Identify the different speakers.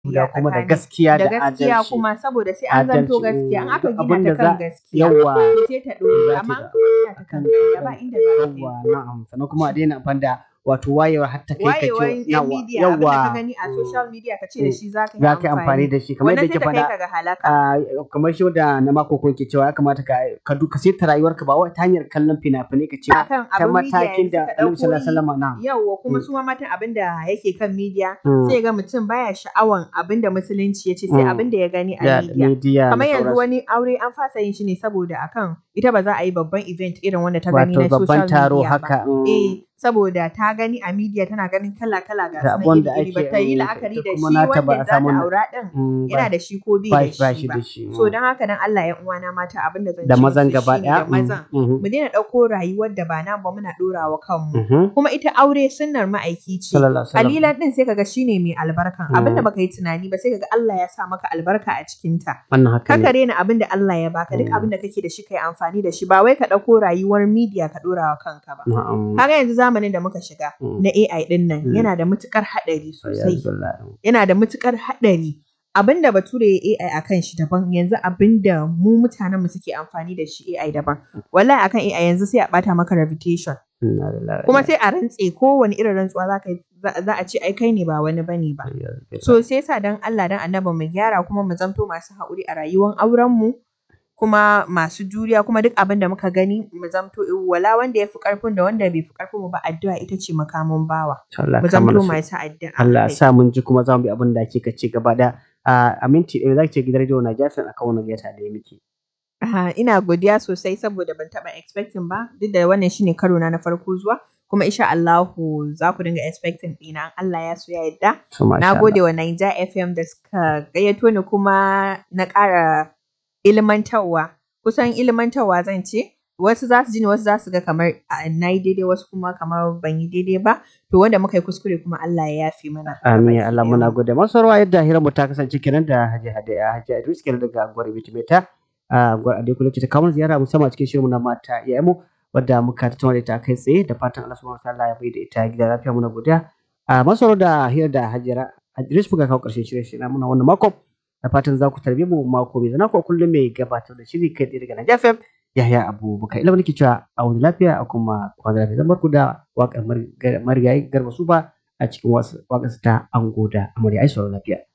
Speaker 1: da kuma da
Speaker 2: tsakani.
Speaker 1: gaskiya
Speaker 2: da
Speaker 1: da
Speaker 2: gaskiya
Speaker 1: adalci
Speaker 2: kuma saboda sai an zanto
Speaker 1: Adalci,
Speaker 2: gaskiya an aka
Speaker 1: duk
Speaker 2: gina
Speaker 1: abin da
Speaker 2: ta kan
Speaker 1: za-
Speaker 2: gaskiya
Speaker 1: yawa
Speaker 2: to sai ta ɗore
Speaker 1: za ta
Speaker 2: amma
Speaker 1: da-
Speaker 2: an kuma gina ta kan gaskiya ba inda za ta
Speaker 1: yawa
Speaker 2: yi
Speaker 1: na'am sannan kuma a daina amfani da wato wayewar har ta kai ka
Speaker 2: wayewar
Speaker 1: ce
Speaker 2: yan media abin da ka
Speaker 1: yawa
Speaker 2: gani a social media ka ce da shi za ka
Speaker 1: za ka yi amfani da shi kamar
Speaker 2: wannan
Speaker 1: yadda
Speaker 2: sai
Speaker 1: ke
Speaker 2: ta kai
Speaker 1: faɗa
Speaker 2: ka ga halaka
Speaker 1: a kamar shi da na mako ko ke cewa ya kamata ka ka duka sai ta rayuwarka ba wai ta hanyar kallon fina-finai ka ce
Speaker 2: akan
Speaker 1: ta
Speaker 2: abin media
Speaker 1: matakin
Speaker 2: yanzu
Speaker 1: da
Speaker 2: ka
Speaker 1: Annabi sallallahu alaihi
Speaker 2: ɗauko
Speaker 1: wasallam na
Speaker 2: yawwa kuma
Speaker 1: Mm.
Speaker 2: su ma matan abin da yake kan media
Speaker 1: Mm.
Speaker 2: sai ga mutum baya sha'awan abin da musulunci ya ce sai
Speaker 1: Mm.
Speaker 2: abin da ya gani a
Speaker 1: da
Speaker 2: media
Speaker 1: media da
Speaker 2: kamar yanzu
Speaker 1: sauransu.
Speaker 2: wani aure an fasa yin shi ne saboda akan ita ba za a yi babban event irin wanda ta gani
Speaker 1: wato
Speaker 2: na
Speaker 1: babban
Speaker 2: social
Speaker 1: taro
Speaker 2: media
Speaker 1: haka
Speaker 2: ba
Speaker 1: mm,
Speaker 2: eh saboda ta gani a media tana ganin kala kala ga
Speaker 1: da
Speaker 2: sunan
Speaker 1: abun da
Speaker 2: iri iri ba
Speaker 1: ake
Speaker 2: ta yi
Speaker 1: mm,
Speaker 2: la'akari
Speaker 1: ita
Speaker 2: da
Speaker 1: kuma
Speaker 2: shi
Speaker 1: nata ba
Speaker 2: wanda
Speaker 1: a
Speaker 2: za
Speaker 1: samu
Speaker 2: ta
Speaker 1: na-
Speaker 2: aura din
Speaker 1: mm,
Speaker 2: yana
Speaker 1: ba
Speaker 2: da shi ko bai
Speaker 1: ba
Speaker 2: da
Speaker 1: shi ba
Speaker 2: shi
Speaker 1: shi
Speaker 2: ba
Speaker 1: da shi
Speaker 2: so
Speaker 1: mm.
Speaker 2: don haka dan Allah ya uwana mata abin da zan
Speaker 1: da
Speaker 2: ce
Speaker 1: mazan
Speaker 2: musu
Speaker 1: gaba
Speaker 2: shine
Speaker 1: daya
Speaker 2: da mazan
Speaker 1: mm, mhm,
Speaker 2: mu daina ɗauko rayuwar da ba nan ba muna ɗorawa kanmu
Speaker 1: mhm.
Speaker 2: kuma ita aure sunnar ma'aiki ce
Speaker 1: sallallahu alaihi wasallam
Speaker 2: kalilan din sai kaga shine mai albarkan
Speaker 1: Mm.
Speaker 2: abinda baka yi tunani ba sai kaga Allah ya sa maka albarka a cikin ta
Speaker 1: wannan haka
Speaker 2: kaka
Speaker 1: ne
Speaker 2: rena abinda Allah ya baka duk
Speaker 1: Mm.
Speaker 2: abinda kake da shi kai amfani da shi ba wai ka ɗauko rayuwar media ka ɗora wa kanka ba
Speaker 1: na'am
Speaker 2: kaga yanzu zamanin da muka shiga
Speaker 1: Mm.
Speaker 2: na AI din nan
Speaker 1: Mm.
Speaker 2: yana da matukar haɗari sosai
Speaker 1: Alhamdulillah.
Speaker 2: yana da matukar haɗari abinda bature ya AI akan shi daban yanzu abinda mu mutanen mu suke amfani da shi AI daban wallahi akan AI yanzu sai a bata maka reputation
Speaker 1: Inna lillahi wa
Speaker 2: kuma
Speaker 1: inna
Speaker 2: sai a rantse kowane irin rantsuwa za ka yi za za a ce ai kai ne ba wani bane ba
Speaker 1: ilaihi raji'un.
Speaker 2: so sai sa dan Allah dan annabi mu gyara kuma mu zanto masu haƙuri a rayuwar auren mu kuma masu juriya kuma duk abin da muka gani mu zamto wala wanda ya fi ƙarfin da wanda bai fi ƙarfin mu ba addu'a ita ce makamin bawa
Speaker 1: Allah
Speaker 2: mu
Speaker 1: ka mana
Speaker 2: zamto
Speaker 1: su.
Speaker 2: masu addu'a
Speaker 1: Allah
Speaker 2: kai.
Speaker 1: sa mun ji kuma za mu bi abin da kika ce gaba da a minti ɗaya za ki ce gidan rediyo na jasan akan wani gaita da ya miki.
Speaker 2: Aha, ina godiya sosai saboda ban taɓa expecting ba duk da wannan shine karo na na farko zuwa kuma insha Allahu za ku dinga expecting ɗina in Allah ya so ya yarda
Speaker 1: So masha
Speaker 2: Na
Speaker 1: Allah.
Speaker 2: gode wa Naija FM da suka gayyato ni kuma na ƙara ilmantarwa. Kusan ilmantarwa zan ce, wasu za su ji ni wasu za su ga kamar a, na yi daidai wasu kuma kamar ban yi daidai ba. To wanda muka yi kuskure kuma Allah ya yafe mana.
Speaker 1: Amin ya Allah
Speaker 2: Gabaki
Speaker 1: muna
Speaker 2: ɗayanmu.
Speaker 1: gode. Masu rawa yadda hirar mu ta kasance kenan da Hajji Hadiya Hajji Idris kenan daga Gwar Bitimeta. A Gwar Ade Kula ce ta kawo mana ziyara musamman a cikin shirin mu na mata iyayen mu wadda muka tattauna da ita kai tsaye da fatan Allah subhanahu wa ta'ala ya bai da ita gida lafiya muna godiya. A masu rawa da hirar da Hajji Idris muka kawo ƙarshen shirin shi na muna wannan mako. Da fatan za ku tarbe mu mako mai zana ko kullum mai gabatar da shiri kai tsaye daga Naija FM. Yahya Abubakar ilimin nake cewa a wani lafiya a kuma kwana lafiya zan barku da waƙar marigayi garba su ba a cikin waƙarsa ta ango da amarya ai sauraro lafiya.